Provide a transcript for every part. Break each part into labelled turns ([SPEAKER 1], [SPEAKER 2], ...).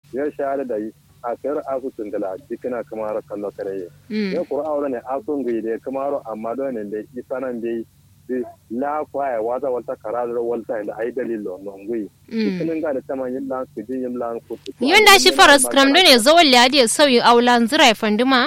[SPEAKER 1] ya shahada da yi a kayar asu tungala dikina kamar kallo kare
[SPEAKER 2] mm
[SPEAKER 1] ya kura aure ne asun gai da kamar amma don ne da isanan bai la kwaya wata wata karar walta da ai dalilo non gui
[SPEAKER 2] mm
[SPEAKER 1] kinin ga da taman yin lan ku yin lan ku
[SPEAKER 2] yonda shi faras kram do ne zawal ladi sauyi aulan zirai fanduma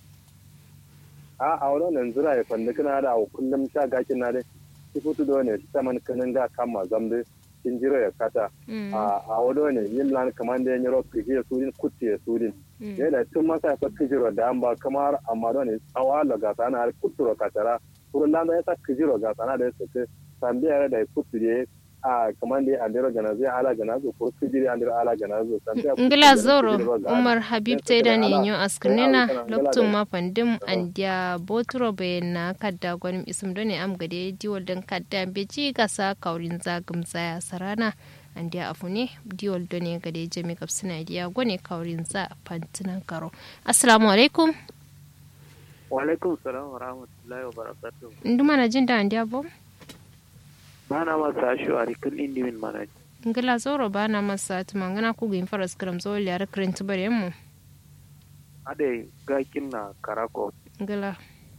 [SPEAKER 1] a aure nan zira ya fanda kana da kullum sha gakin na dai ki futu do ne taman kinin ga kama zambe kin jiro ya kata
[SPEAKER 2] mm
[SPEAKER 1] a a wado ne yin lan kaman da yin ro kije surin kutti ya surin
[SPEAKER 2] mm
[SPEAKER 1] yana tun masa fa kijiro da an ba kamar amma do ne awala ga sana har kuturo katara kurun lan da ya sa kijiro ga sana da su ke tambiya da kutti ne a kaman da an dero gana zai ala gana zo ko kijiri an dero ala gana zo tambiya
[SPEAKER 2] ngila zoro umar habib teda ne nyo askrnena loktum ma pandim andia botro be na kadda gwanim isum done am gade diwol dan kadda beji gasa kaurin zagum zaya sarana andia afune diwol done gade jami kapsina dia gone kaurin za pantina karo assalamu alaikum
[SPEAKER 3] Walaikum salam wa rahmatullahi wa barakatuh.
[SPEAKER 2] nduma na jinda andia bo
[SPEAKER 3] Mana masa ashu a rikin indimin mana.
[SPEAKER 2] ngila zoro bana masa tumangana ku gin faras kram zo liara krent bare mu
[SPEAKER 3] Ade gakin na karako.
[SPEAKER 2] ngila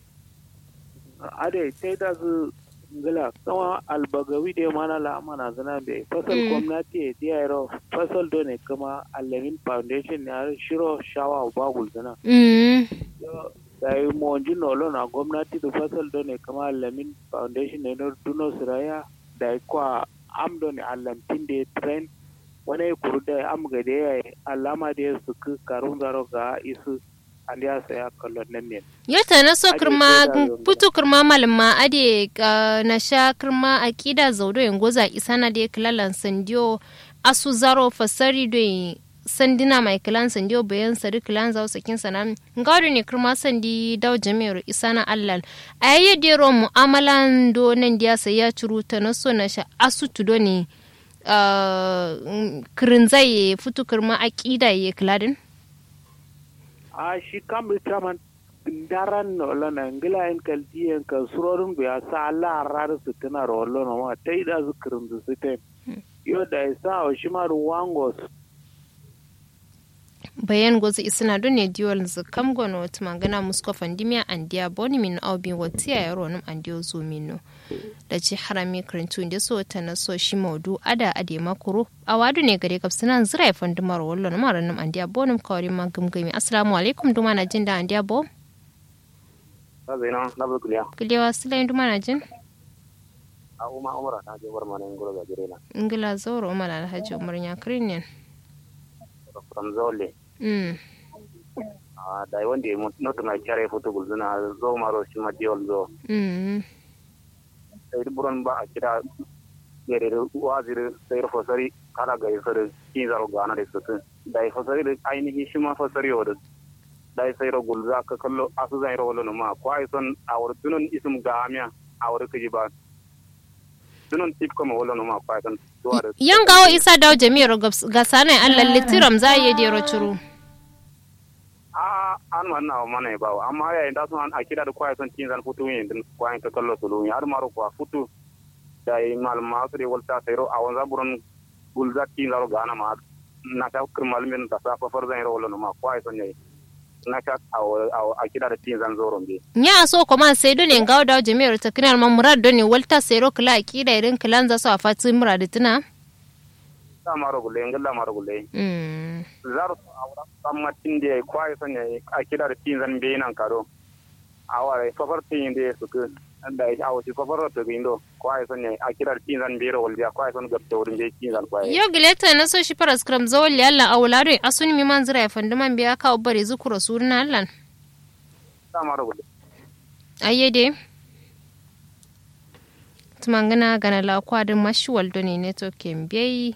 [SPEAKER 3] Ade sai da su ngila kama albagawi da mana la mana zana be fasal
[SPEAKER 2] Mm.
[SPEAKER 3] gwamnati ya diya yaro fasal do ne kama alamin foundation ne har shiro shawa bagul zana.
[SPEAKER 2] mm
[SPEAKER 3] Da yi monji nolo na gwamnati da fasal do ne kama alamin foundation ne na duno siraya da yi kwa am do ne alamtin da ya train wani ya kuru da am ga da ya yi alama da ya su karun zaro ga isu an ya saya kallon nan ne.
[SPEAKER 2] yata na so
[SPEAKER 3] Ade
[SPEAKER 2] kirma
[SPEAKER 3] sai da zangala.
[SPEAKER 2] putu kirma malama ade ka na sha kirma akida zaudo yin goza isana de kilalan sandiyo asu zaro fasari do yin sandina mai kilan sandiyo bayan sari kilan zau sakin sana ngado ne kirma sandi daw jami'ar isana allal ayye de ro mu'amalan do nan dia sai ya curu ta na so na sha asu tudo ne ah, kirin zai futu kirma akida ye kiladin
[SPEAKER 3] A shi kam da taman daran na wala na ngila en kalti en ka surorin bu ya sa Allah rar su tana rollo na ma tai da su kirin su su te. Yo da ya sa o shi ma ruwangos
[SPEAKER 2] bayan gozi isina don ne diwal zu kam gono wata magana musko fandimiya an diya boni min au bin wata ya yaro num an diyo zo mino da ci harami karantu da so ta na so shi maudu ada ade makuru a wadu ne gare kaf sunan zira ya fandimar wallo na mara num an diya bonum kawari ma gumgumi assalamu alaikum duma na jin da an diya bo
[SPEAKER 1] Sabina na bulkuliya
[SPEAKER 2] kilewa silayin duma na jin
[SPEAKER 1] a uma umara ta je war mana ngoro ga jirena
[SPEAKER 2] ingila zauro umar alhaji umar ya kirin
[SPEAKER 1] from zole
[SPEAKER 2] mm
[SPEAKER 1] a da wanda ya mutu na kyare foto gulzuna zo maro shi ma diol zo
[SPEAKER 2] mm
[SPEAKER 1] sai buron ba a kira gere wazir sai fosari kala ga yasar kin zaro gana da su da fosari da ainihin shi ma fosari wa da da sai ro gulza ka kallo asu zai ro wala ma ko ai son awar tunun isum gamiya awar kaji ba tunun tip kuma wala ma ko ai son duwa da
[SPEAKER 2] yan gawo isa dawo jami'ar ga sanai allah litiram za a yi dero curu
[SPEAKER 1] a an wannan wa mana ba amma yayin da sun a kira da kwaya son kin zan futu yin din kwayan ka kallo su lu har maro kwa futu da yi malama su da walta sai ro a wanza buron gulza kin zaro gana ma na ta kirmal min da sa fafar zan ro wala ma kwaya son yayi na ka a kira da kin zan zoron be
[SPEAKER 2] nya so kuma sai dole gawo dawo jami'ar ta kinar ma murad doni walta sai ro kila akida irin kilan za su a fati murad tuna
[SPEAKER 1] da maro gulle ngalla maro gulle
[SPEAKER 2] mm
[SPEAKER 1] zaro a wura amma tin da kwaya son yayi a kira da kin zan be nan karo a wara fafar tin da su ku da ya awo ci fafar to gindo kwaya son yayi a kira da kin zan be ro walja kwaya son gabta wurin je kin zan kwaya
[SPEAKER 2] yo gileta na so shi faras kram zawal yalla awlado asuni mi man zira ya fandi man biya ka bare zukuro surna allan
[SPEAKER 1] da maro gulle
[SPEAKER 2] ayyede tumangana gana la kwadin mashuwal doni neto kembei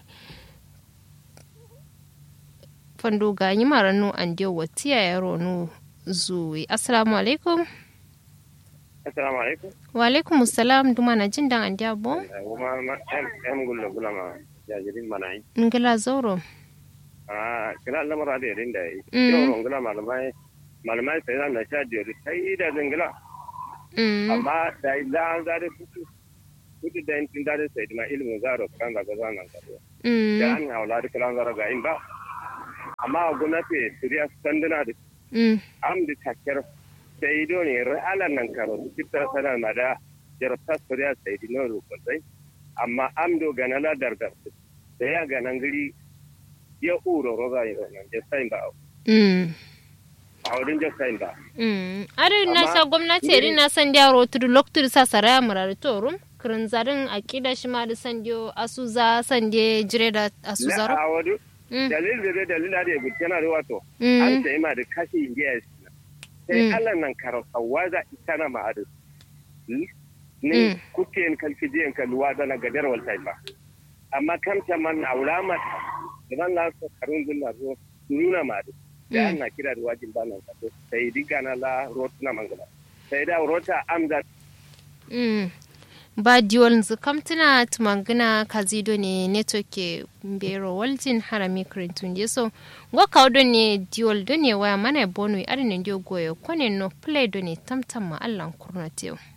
[SPEAKER 2] fando ga yi maranu an diyo watiya yaro nu zuwi assalamu alaikum
[SPEAKER 4] assalamu alaikum
[SPEAKER 2] wa alaikum salam duma na jin dan an diya bo
[SPEAKER 4] kuma ma em gulla gula ma jajirin mana yi
[SPEAKER 2] ngila zoro
[SPEAKER 4] a kila lamara da yarin da yi
[SPEAKER 2] Mm.
[SPEAKER 4] yau gula malamai malamai sai na sha jeri sai da zangila
[SPEAKER 2] mm
[SPEAKER 4] amma da da an zare kuku kuku da yin da da sai ma ilimin zaro kan da gaza nan ka da
[SPEAKER 2] mm
[SPEAKER 4] an haula da kalan zaro ga in ba amma gwamnati suriya sanduna da
[SPEAKER 2] mm
[SPEAKER 4] am da takir sai do ne ra'alan nan karo kitta sana ma da jarabta suriya sai di no ko sai amma am do ganala dardar da ya ganan giri ya uro roga yi nan je sai ba
[SPEAKER 2] mm
[SPEAKER 4] a wurin je sai ba
[SPEAKER 2] Mm. Ari na
[SPEAKER 4] Amma
[SPEAKER 2] sa gwamnati
[SPEAKER 4] ni-
[SPEAKER 2] ri na san dia rotu loktu sa saraya murar torum kirin zarin akida shi ma da san dio asuza san de jire da
[SPEAKER 4] la
[SPEAKER 2] asuzaro.
[SPEAKER 4] a wadu
[SPEAKER 2] Mm.
[SPEAKER 4] dalil da dalil da ya gutana da wato an
[SPEAKER 2] Mm.
[SPEAKER 4] sai ma da kashi indiya sai
[SPEAKER 2] Mm.
[SPEAKER 4] Allah nan karo sawaza itana ma adu
[SPEAKER 2] Mm.
[SPEAKER 4] ne kuke kalkijiyan kalwa da na gadar waltai ba amma kam ta man aulama da ban la so karun din na zo nuna ma adu da
[SPEAKER 2] Mm.
[SPEAKER 4] ana kira da wajin ba nan kaso sai diga na la rotuna mangala sai da rota amda
[SPEAKER 2] Mm. Ba diol nzu kamtina tumangina kazido ne netoke mbero waljin harami kirintun so ngwa kaudo ne diol do ne waya mana bonu ari ne ndio goyo kone no play do ne tamtam ma allan kurnateo.